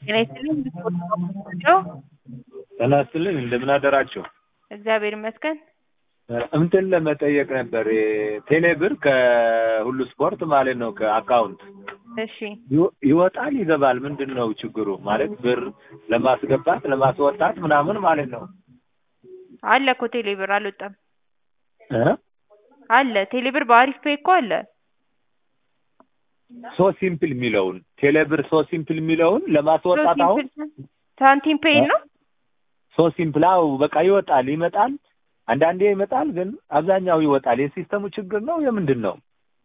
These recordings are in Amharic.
ጤና ይስጥልኝ እንድትወደው ጤና ይስጥልኝ እንደምን አደራችሁ? እግዚአብሔር ይመስገን። እንትን ለመጠየቅ ነበር ቴሌ ብር ከሁሉ ስፖርት ማለት ነው ከአካውንት እሺ ይወ- ይወጣል ይገባል። ምንድን ነው ችግሩ? ማለት ብር ለማስገባት ለማስወጣት ምናምን ማለት ነው አለ እኮ ቴሌብር አልወጣም እ አለ ቴሌብር በአሪፍ ፔይ እኮ አለ ሶ ሲምፕል የሚለውን ቴሌ ብር ሶ ሲምፕል የሚለውን ለማስወጣት አሁን ሳንቲም ፔይ ነው ሶ ሲምፕል አው በቃ ይወጣል ይመጣል። አንዳንዴ ይመጣል፣ ግን አብዛኛው ይወጣል። የሲስተሙ ችግር ነው የምንድን ነው?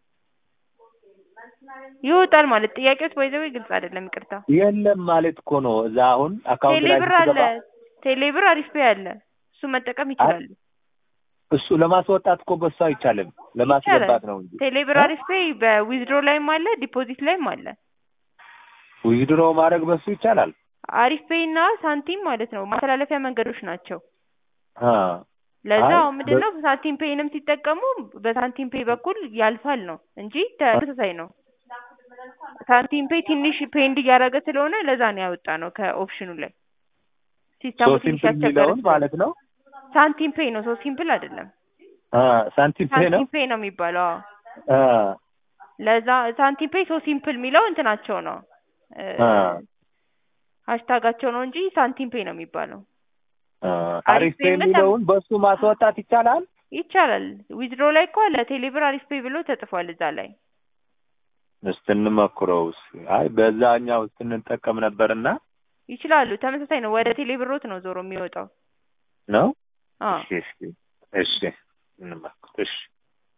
ይወጣል ማለት ጥያቄዎች ባይዘው ግልጽ አይደለም ይቅርታ የለም ማለት እኮ ነው። እዛ አሁን አካውንት ላይ ቴሌብር አለ ስትገባ ቴሌብር አሪፍ ፔይ አለ እሱ መጠቀም ይችላሉ እሱ ለማስወጣት እኮ በሱ አይቻልም፣ ለማስገባት ነው እንጂ ቴሌብር አሪፍ ፔይ በዊዝድሮ ላይም አለ ዲፖዚት ላይም አለ ዊዝድሮ ማድረግ በሱ ይቻላል። አሪፍ ፔይ እና ሳንቲም ማለት ነው ማስተላለፊያ መንገዶች ናቸው አ ለዛ አይ፣ አሁን ምንድነው ሳንቲም ፔይንም ሲጠቀሙ በሳንቲም ፔይ በኩል ያልፋል ነው እንጂ ተመሳሳይ ነው። ሳንቲም ፔይ ትንሽ ፔንድ እያደረገ ስለሆነ ለዛ ነው ያወጣ ነው ከኦፕሽኑ ላይ ሶ ሲስተሙ ትንሽ ሲምፕል ያስቸገረ የሚለውን ስለሆነ። ማለት ነው። ሳንቲም ፔይ ነው ሶ ሲምፕል አይደለም። አ ሳንቲም ፔ ነው። ሳንቲም ፔይ ነው የሚባለው። አዎ አ ለዛ ሳንቲም ፔይ ሶ ሲምፕል የሚለው እንትናቸው ነው እ አ ሃሽታጋቸው ነው እንጂ ሳንቲም ፔይ ነው የሚባለው። አ አሪፍ አሪፍ ፔ ፔይነት የሚለውን በሱ ማስወጣት ይቻላል። ይቻላል። ዊዝድሮ ላይ እኮ አለ ቴሌብር አሪፍ ፔይ ብሎ ተጽፏል እዛ ላይ። እስቲ እንሞክረው። እስኪ አይ በዛኛው ስንጠቀም ነበርና ይችላሉ። ተመሳሳይ ነው። ወደ ቴሌብሮት ነው ዞሮ የሚወጣው። ነው። አዎ እሺ እሺ እሺ እንሞክር። እሺ